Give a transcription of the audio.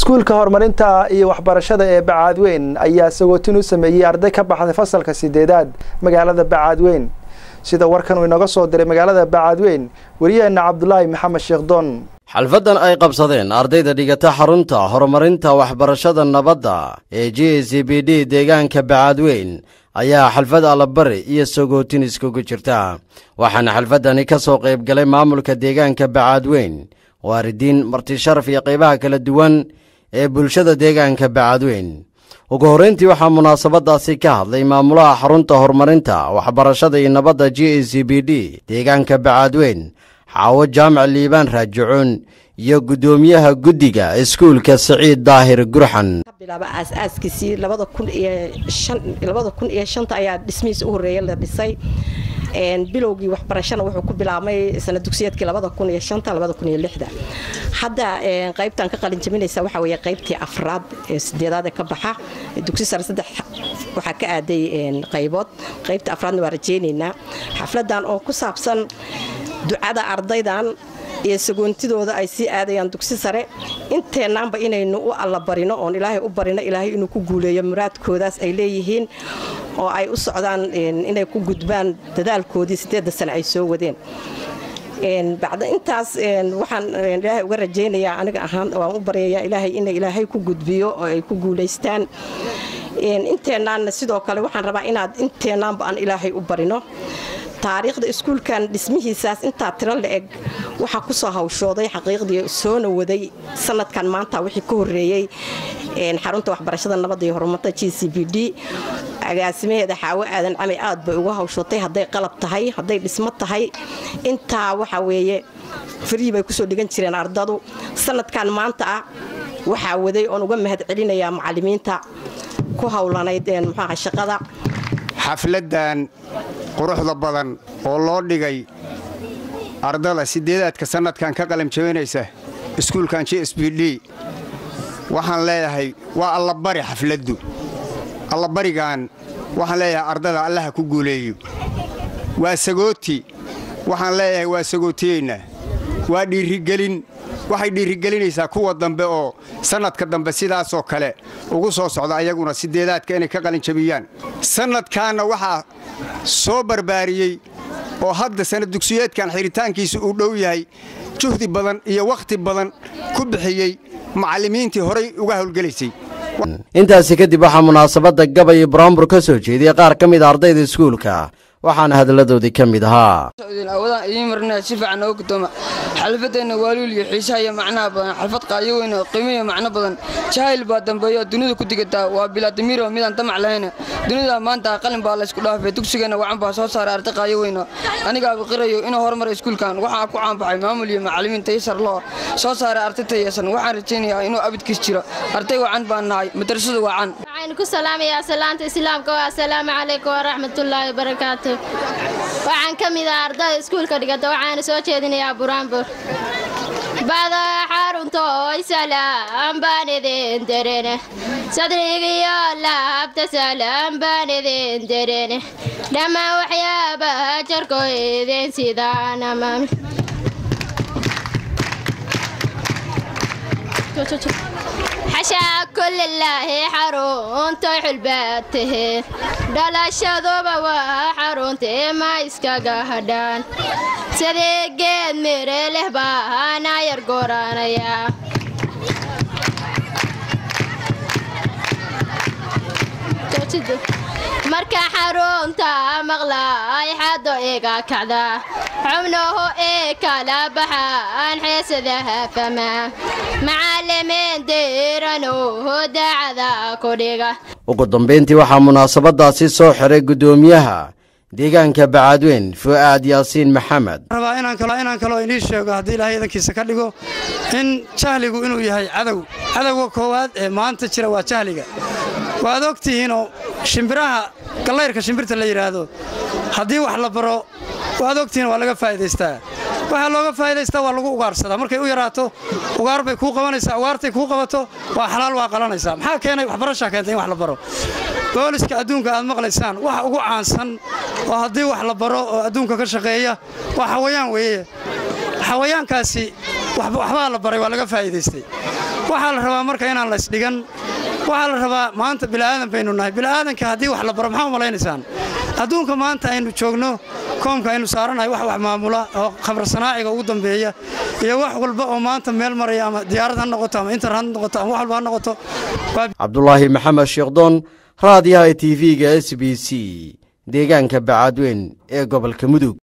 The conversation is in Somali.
iskuulka horumarinta iyo waxbarashada ee bacaadweyn ayaa sagootin u sameeyey arday ka baxday fasalka sideedaad magaalada bacaadweyn sida warkan uu inooga soo diray magaalada bacaadweyn wariyaheenna cabdulaahi maxamed sheekh doon xalfaddan ay qabsadeen ardayda dhigata xarunta horumarinta waxbarashada nabadda ee j c b d deegaanka bacaadweyn ayaa xalfad allabari iyo sagootin iskugu jirta waxaana xalfaddani ka soo qayb galay maamulka deegaanka bacaadweyn waaridiin marti sharaf iyo qaybaha kala duwan ee bulshada deegaanka bacaadweyn ugu horrayntii waxaa munaasabaddaasi ka hadlay maamulaha xarunta horumarinta waxbarashada iyo nabadda j e c b d deegaanka bacaadweyn xaawo jaamac liibaan raajicuun iyo guddoomiyaha guddiga iskuulka siciid daahir gurxan bilaaba aas-aaskiisii labada kun iyo shan labada kun iyo shanta ayaa dhismihiisa u horreeya la dhisay bilowgii waxbarashana wuxuu ku bilaabmay sana dugsiyeedkii labada kun iyo shanta labada kun iyo lixda hadda qaybtan ka qalin jabinaysa waxaa weeye qaybtii afraad ee sideedaad ee ka baxa dugsi sare saddex waxaa ka aaday qaybood qaybta afraadna waa rajaynaynaa xafladan oo ku saabsan ducada ardaydan iyo sagoontidooda ay sii aadayaan dugsi sare inteennaanba inaynu u allabarino oon ilaahay u barino ilaahay inuu ku guuleeyo muraadkoodaas ay leeyihiin oo ay u socdaan inay ku gudbaan dadaalkoodii sideedda sane ay soo wadeen bacda intaas waxaan ilaahay uga rajaynayaa aniga ahaan waan u baryayaa ilaahay ina ilaahay ku gudbiyo oo ay ku guulaystaan inteennaanna sidoo kale waxaan rabaa inaad inteennaanba aan ilaahay u barino taariikhda iskuulkan dhismihiisaas intaa tiro la eg waxaa ku soo hawshooday xaqiiqdii soona waday sanadkan maanta wixii ka horreeyey xarunta waxbarashada nabadda iyo horumarta g c b d agaasimaheeda xaawo aadan camay aad bay uga hawshootay hadday qalab tahay hadday dhismo tahay intaa waxa weeye farii bay kusoo dhigan jireen ardadu sanadkan maanta ah waxaa waday oon uga mahad celinayaa macallimiinta ku howlanayd muxuaha shaqada xafladdan quruxda badan oo loo dhigay ardada sideedaadka sannadkan ka qalamjabinaysa iskuulkan j s b d waxaan leeyahay waa allabari xafladdu allabarigan waxaan leeyahay ardada allaha ku guuleeyo waa sagooti waxaan leeyahay waa sagootiyeynaa waa dhiirigelin waxay dhiirigelinaysaa kuwa dambe oo sannadka dambe sidaasoo kale ugu soo socda ayaguna sideedaadka inay ka qalinjabiyaan sannadkaanna waxaa soo barbaariyey oo hadda sanad dugsiyeedkan xiritaankiisa uu dhow yahay juhdi badan iyo wakhti badan ku bixiyey macallimiintii horay uga howlgelaysay intaasi kadib waxaa munaasabadda gabay iyo buraanbur ka soo jeediyey qaar ka mid a ardayda iskuulka waxaana hadalladoodii ka mid ahaa awadaan idiin marnaa si fiican nooga gudooma xalfadeenna waaluul iyo xiisaha iyo macnaha badan xalfad qaayo weyn oo qiimo iyo macno badan jahayl baa dambeeyo dunida ku digataa waa bilaadimiiro midaan damac lahayn dunida maanta qalin baa laysku dhaafay dugsigeenna wacan baa soo saaray arday qaayo weyno anigaaba qirayo inuu horumara iskuulkan waxaa ku caanbaxay maamul iyo macallimiin taysar loo soo saaray arday tayasan waxaan rajaynayaa inuu abidkiis jiro arday wacan baan nahay madrasadu wacan waxaan ku salaamayaa salaanta islaamka waa assalaamu calaykum waraxmatullaahi wabarakaatu waxaan ka mid ah ardayda iskuulka dhigata waxaana soo jeedinayaa buraanbur bada xaruntoy salaam baan idin darene sadrigiyo laabta salaam baan idin darene dhammaan waxyaabaha jarko idin sidaan amaami xashaa kulilaahi xaruntoy xulbaadtahe dhalashaduba waa xaruntee ma iskaga hadhaan sidii geed mire leh baana yar goranaya marka xarunta maqlaay xado iga kacda xubnuhu ee kala baxaan xeesadaha fama macallimiin diiranuhu dacada ku dhiga ugu dambayntii waxaa munaasabaddaasi soo xiray guddoomiyaha deegaanka bacaadweyn fu'aad yaasiin maxamed rabaa inaan kaloo inaan kaloo inii sheego haddii ilaahay idankiisa ka dhigo in jahligu inuu yahay cadow cadowga koowaad ee maanta jira waa jahliga waad og tihiinoo shimbiraha gallayrka shimbirta la yidhaahdo haddii wax la baro waad ogtihiin waa laga faa'idaystaa waxaa looga faa'idaystaa waa lagu ugaarsadaa markay u yaraato ugaar bay kuu qabanaysaa ugaartay kuu qabato waa xalaal waa qalanaysaa maxaa keenay waxbarashaa keentay in wax la baro booliska adduunka aad maqlaysaan waxa ugu caansan oo haddii wax la baro oo adduunka ka shaqeeya waa xawayaan weeye xawayaankaasi waxbaa la baray waa laga faa'iidaystay waxaa la rabaa marka inaan la isdhigan waxaa la rabaa maanta bila'aadan baynu nahay bila'aadanka haddii wax la baro maxaa u malaynaysaan adduunka maanta aynu joogno koomka aynu saaranahay wax wax maamula oo khamr sanaaciga ugu dambeeya iyo wax walba oo maanta meel maraya ama diyaarad ha noqoto ama internet ha noqoto ama wax walba ha noqoto cabdulaahi maxamed sheekdoon raadiyaha t v-ga s b c deegaanka bacaadweyn ee gobolka mudug